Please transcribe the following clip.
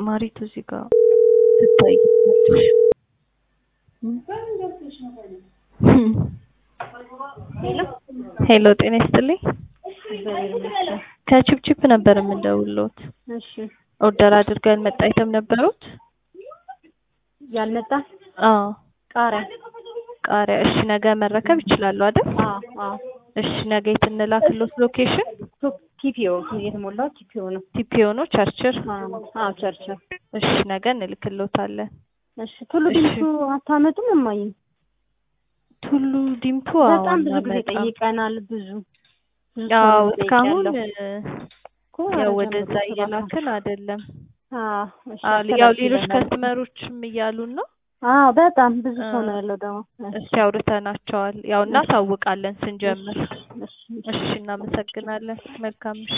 ማሪቱ እዚህ ጋር ትታይኛለሽ። ሄሎ ጤና ይስጥልኝ። ከቺፕቺፕ ነበር የምንደውልዎት። እሺ ኦርደር አድርገው ያልመጣ አይተም ነበሩት? ያልመጣ አዎ ቃሪያ ቃሪያ። እሺ ነገ መረከብ ይችላሉ አይደል? አዎ አዎ እሺ ነገ የት እንላክልዎት ሎኬሽን? ቲፒኦ የተሞላው ቲፒኦ ነው። ቲፒኦ ነው ቸርችል? አዎ አዎ ቸርችል። እሺ ነገ እንልክልዎታለን። እሺ ቱሉ ዲምቱ አታመጡም እማዬ? ቱሉ ዲምቱ አዎ በጣም ብዙ ጊዜ እናመጣም። ጠይቀናል። ብዙ ብዙ ሰው ያው ነው እስካሁን ጠይቄያለሁ። እኮ ያው ኧረ ወደዛ ጀምሩ እየላክን አይደለም። አዎ እሺ አዎ ያው አስተላልፊ ሌሎች ይለናል። ከስተመሮችም እያሉን ነው። አዎ በጣም ብዙ ሰው አዎ። ነው ያለው ደግሞ። እስኪ አውርተናቸዋል። ያው እናሳውቃለን ስንጀምር። እሺ እሺ እሺ እናመሰግናለን። መልካም ምሽት።